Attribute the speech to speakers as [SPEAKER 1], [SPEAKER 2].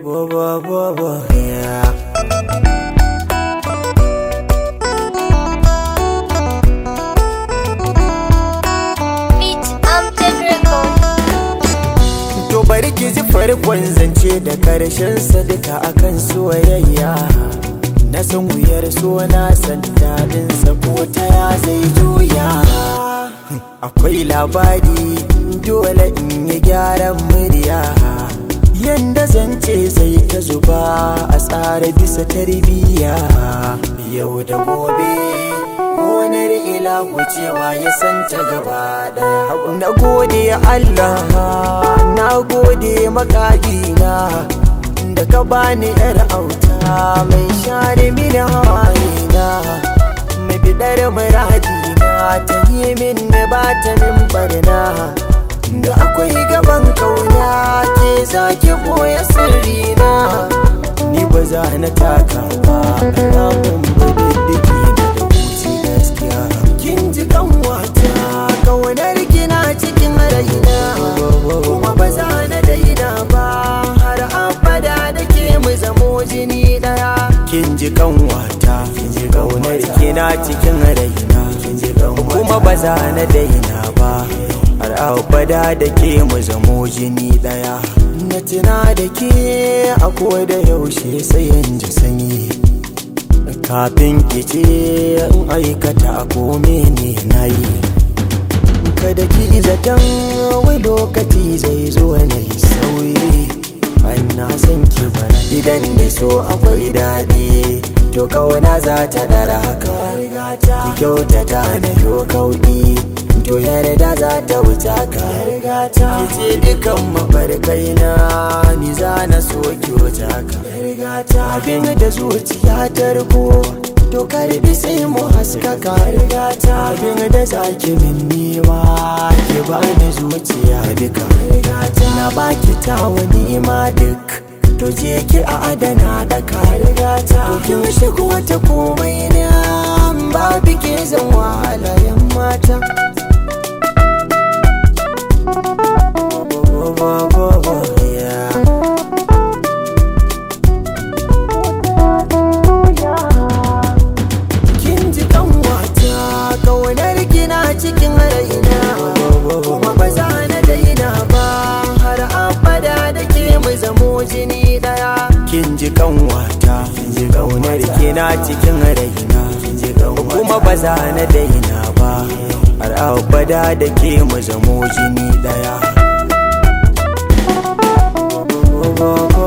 [SPEAKER 1] Yeah.
[SPEAKER 2] Beat Amjad Record.
[SPEAKER 1] To bari ki ji farkon zance da karshen duka akan soyayya Na san wuyar so na san daɗinsa ko ta ya zai juya Akwai labari dole in yi gyaran murya Yanda zance zai ta zuba a tsara bisa tarbiyya Yau da gobe gonar ila wucewa ya san ta gaba daya na gode Allah na gode makagina da ka bani yar auta mai share mini hawayena mai bidar muradina ta yi min da ba ta min barna da akwai gaban kauna ke zaki boye sirrina ni ba za na taka ba alamun budiddiki da da wuce gaskiya kin ji kanwata kaunar kina cikin raina kuma ba za na daina ba har abada da ke mu zamo jini daya kin ji kanwata kin ji kaunar kina cikin raina kin ji kuma ba za na daina ba har abada da ke mu zamo jini daya na tuna da ke a da yaushe sai in ji sanyi kafin kice in aikata ko mene na yi kada ki zaton wai lokaci zai zo na yi sauyi an na san ki bana idan da so akwai daɗi to kauna za ta dara haka ki kyautata na yo kauɗi to yarda za ta wuce ka ki ce dukan mafarkai na ni za na so ki wuce ka abin da zuciya ta riko to karbi sai mu haskaka abin da zaki min nema ki bani zuciya duka na baki ta wani ma duk to je ki a adana da ka to kin shigo ta komai na babu ke zan wahala yan mata Yeah. kin ji kanwata kaunar kina cikin raina kuma ba za na daina ba har abada da ke mu zamo jini daya kin ji kanwata kin ji kaunar kina cikin raina kuma ba za na daina ba har abada da ke mu zamo jini daya